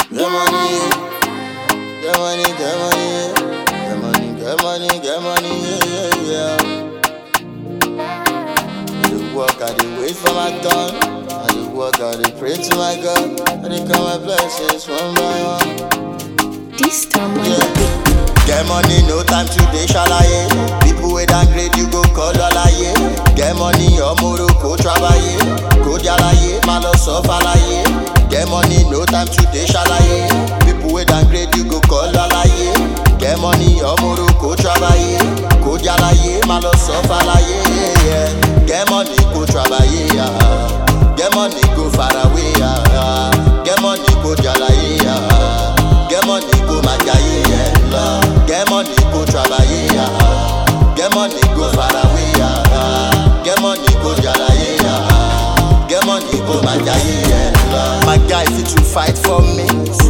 Get money, get money, get money, get money, get money, get money, yeah, yeah, yeah. I dey work, I dey wait for my turn. I dey work, I dey pray to my God. I dey count my blessings one by one. This time on Yeah. the beat. Get money, no time to dey ṣàlàyé. People wey downgrade you go call ọláyé. Get money, ọmọrò kò trabayé. Kò jàlàyé, má lọ sọ fàlàyé. Get money, no time to dey ṣàlàyé. People wey downgrade you go call ọláyé. Get money, ọmọrò kò trabayé. Kò jàlàyé, má lọ sọ fàlàyé. Yeah. Get money, kò trabayé. ah. Get money, go far away. ah. Get money, kò jàlàyé. ah. Get money, go my jaye, yeah, love. Get money, go travailler, yeah. Get money, go far away, yeah. Get money, go jalaye, yeah. Get money, go my jaye, yeah, love. My guy fit to fight for me.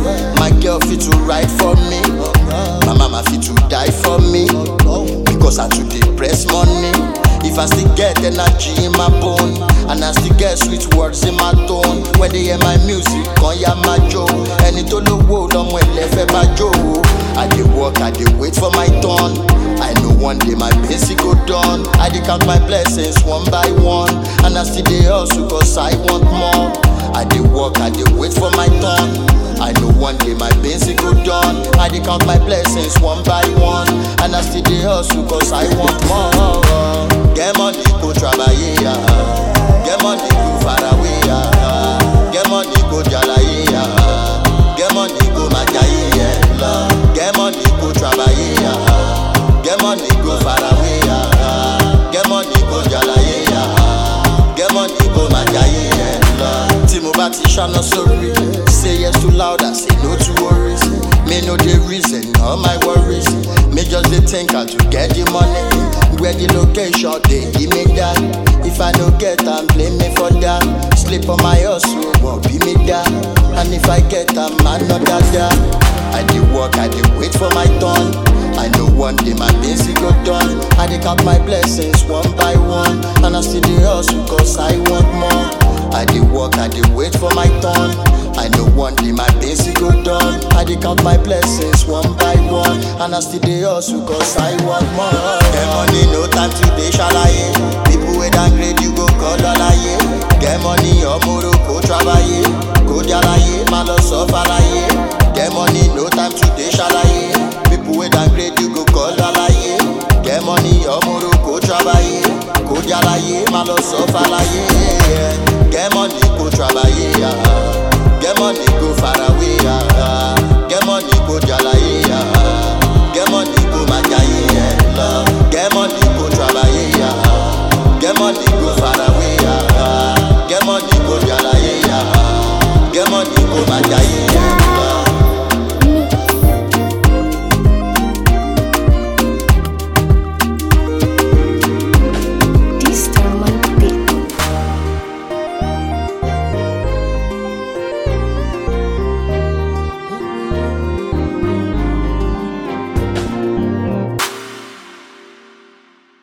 My girl fit to ride for me. My mama fit to die for me. Because I too dey press money. If I still get energy in my bone And I still get sweet words in my tone When they hear my music, kan ya ma jó Ẹni tó lówó lọ́mọ ẹlẹ́fẹ́ bá jó I dey work, I dey wait for my turn I know one day my basic go done I dey count my blessings one by one And I still dey hustle cause I want more I dey work, I dey wait for my turn I know one day my basic go done I dey count my blessings one by one And I still dey hustle cause I want more Get money, go travailler, yeah. Get money, go far away, yeah. Get money, go jalaye, yeah. Get money, go majaye, yeah. love. Get money, go travailler, yeah. Get money, go far away, yeah. Get money, go jalaye, yeah. Get money, go majaye, yeah. love. Tí mo bá ti ṣáná sórí, say yes too loud, I say no to worries. Me know the reason, all my worries. Me just dey think how to get the money. Where the location, they give me that. If I no get am, blame me for that. Sleep on my hustle, won't be me that. And if I get am, man, not that that. I dey work, I dey wait for my turn. I know one day my basic go done. I dey count my blessings one by one. And I still dey hustle cause I want more. I dey work, I dey wait for my turn. I know one day my basic go done. I dey count my blessings one by one. And I still dey hustle cause I want more. Get money, no time to dey ṣàlàyé. People wey downgrade you go call ọláyé. Get money, ọmọrò kò trabayé. Kò jàlàyé, má lọ sọ fàlàyé. Get money, no time to dey ṣàlàyé. People wey downgrade you go call ọláyé. Get money, ọmọrò kò trabayé. Kò jàlàyé, má lọ sọ fàlàyé. Get money, kò trabayé. yeah. Get money,